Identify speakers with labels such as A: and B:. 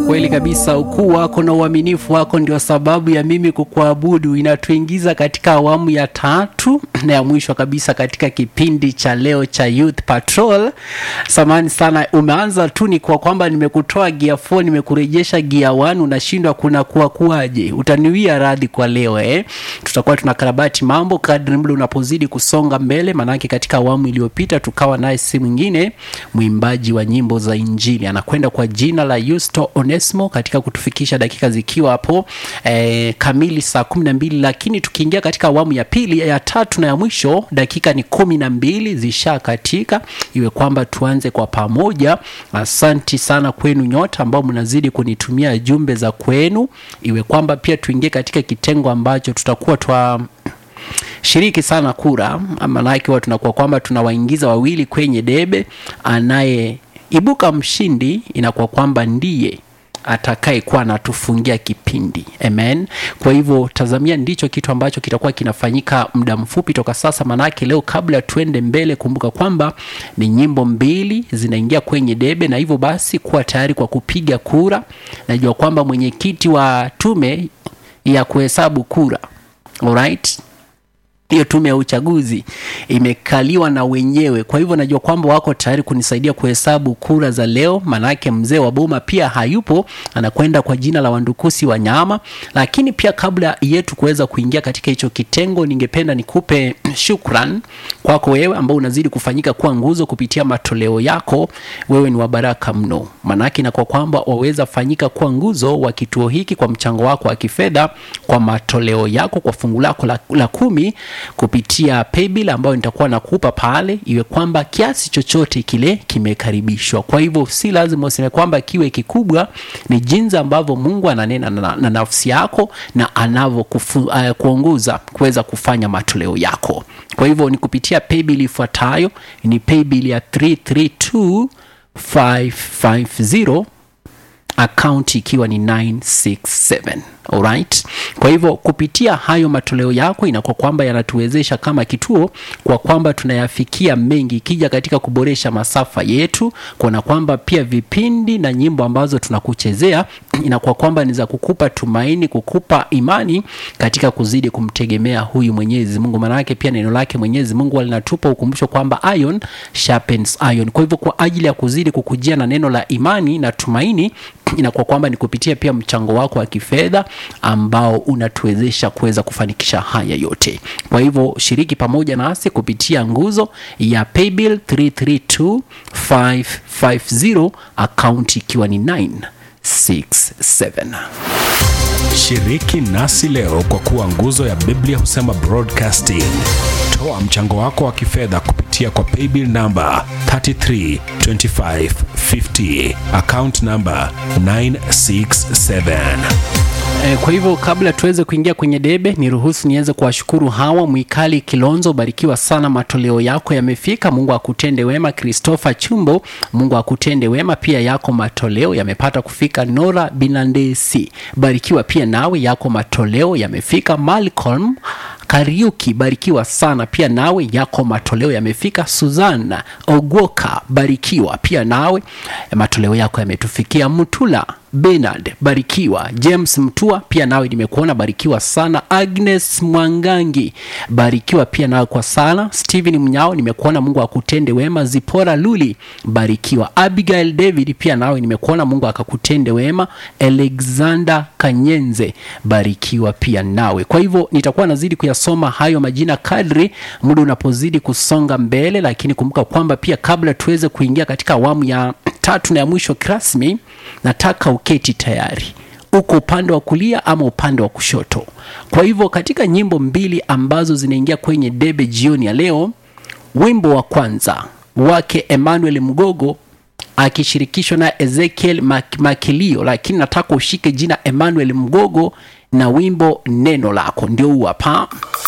A: Kweli kabisa, ukuu wako na uaminifu wako ndio sababu ya mimi kukuabudu. Inatuingiza katika awamu ya tatu na ya mwisho kabisa katika kipindi cha leo cha Youth Patrol. Samani sana, umeanza tu ni kwa kwamba nimekutoa gear 4 nimekurejesha gear 1, unashindwa kuna kuwa kuwaje? Utaniwia radhi kwa leo eh. Tutakuwa tunakarabati mambo kadri muda unapozidi kusonga mbele, manake katika awamu iliyopita tukawa naye si mwingine mwimbaji wa nyimbo za Injili anakwenda kwa jina la Yusto Onesmo katika kutufikisha dakika zikiwa hapo eh, kamili saa kumi na mbili, lakini tukiingia katika awamu ya pili ya tatu na ya mwisho dakika ni kumi na mbili zisha katika, iwe kwamba tuanze kwa pamoja. Asanti sana kwenu nyote ambao mnazidi kunitumia jumbe za kwenu, iwe kwamba pia tuingie katika kitengo ambacho tutakuwa twa shiriki sana kura, maanake huwa tunakuwa kwamba tunawaingiza wawili kwenye debe, anayeibuka mshindi inakuwa kwamba ndiye atakayekuwa anatufungia kipindi. Amen. Kwa hivyo tazamia, ndicho kitu ambacho kitakuwa kinafanyika muda mfupi toka sasa. Manake leo, kabla tuende mbele, kumbuka kwamba ni nyimbo mbili zinaingia kwenye debe, na hivyo basi kuwa tayari kwa kupiga kura. Najua kwamba mwenyekiti wa tume ya kuhesabu kura, alright hiyo tume ya uchaguzi imekaliwa na wenyewe. Kwa hivyo najua kwamba wako tayari kunisaidia kuhesabu kura za leo, manake mzee wa boma pia hayupo, anakwenda kwa jina la Wandukusi wa Nyama. Lakini pia kabla yetu kuweza kuingia katika hicho kitengo, ningependa nikupe shukran kwako wewe ambao unazidi kufanyika kuwa nguzo kupitia matoleo yako. Wewe ni wa baraka mno, manake na kwa kwamba waweza fanyika kuwa nguzo wa kituo hiki kwa mchango wako wa kifedha, kwa matoleo yako, kwa fungu lako la, la kumi kupitia paybill ambayo nitakuwa nakupa pale, iwe kwamba kiasi chochote kile kimekaribishwa. Kwa hivyo si lazima useme kwamba kiwe kikubwa, ni jinsi ambavyo Mungu ananena na, na nafsi yako na anavyokuongoza uh, kuweza kufanya matoleo yako. Kwa hivyo ni kupitia paybill ifuatayo, ni paybill ya 332550 akaunti ikiwa ni 967. Alright. Kwa hivyo kupitia hayo matoleo yako inakuwa kwamba yanatuwezesha kama kituo kwa kwamba tunayafikia mengi, ikija katika kuboresha masafa yetu, kuona kwamba pia vipindi na nyimbo ambazo tunakuchezea inakuwa kwamba ni za kukupa tumaini, kukupa imani katika kuzidi kumtegemea huyu Mwenyezi Mungu. Maana yake pia neno lake Mwenyezi Mungu linatupa ukumbusho kwamba iron sharpens iron. Kwa hivyo kwa ajili ya kuzidi kukujia na neno la imani na tumaini inakuwa kwamba ni kupitia pia mchango wako wa kifedha ambao unatuwezesha kuweza kufanikisha haya yote. Kwa hivyo shiriki pamoja nasi kupitia nguzo ya paybill 332550 akaunti ikiwa ni 967.
B: Shiriki nasi leo kwa kuwa nguzo ya Biblia husema broadcasting. Toa mchango wako wa kifedha kupitia kwa paybill namba 332550 account namba 967.
A: Kwa hivyo kabla tuweze kuingia kwenye debe, niruhusu niweze kuwashukuru hawa Mwikali Kilonzo, barikiwa sana, matoleo yako yamefika. Mungu akutende wema. Christopher Chumbo, Mungu akutende wema pia, yako matoleo yamepata kufika. Nora Binandesi, barikiwa pia nawe, yako matoleo yamefika. Malcolm Kariuki, barikiwa sana pia nawe, yako matoleo yamefika. Suzana Ogwoka, barikiwa pia nawe, matoleo yako yametufikia. Mutula Bernard, barikiwa. James Mtua, pia nawe nimekuona, barikiwa sana. Agnes Mwangangi, barikiwa pia nawe kwa sana. Steven Mnyao, nimekuona, Mungu akutende wema. Zipora Luli, barikiwa. Abigail David, pia nawe nimekuona, Mungu akakutende wema. Alexander Kanyenze, barikiwa pia nawe. Kwa hivyo nitakuwa nazidi kuyasoma hayo majina kadri muda unapozidi kusonga mbele, lakini kumbuka kwamba pia kabla tuweze kuingia katika awamu ya tatu na ya mwisho kirasmi, nataka uketi tayari, uko upande wa kulia ama upande wa kushoto. Kwa hivyo katika nyimbo mbili ambazo zinaingia kwenye debe jioni ya leo, wimbo wa kwanza wake Emmanuel Mgogo akishirikishwa na Ezekiel Mak Makilio, lakini nataka ushike jina Emmanuel Mgogo na wimbo neno lako, ndio huu hapa.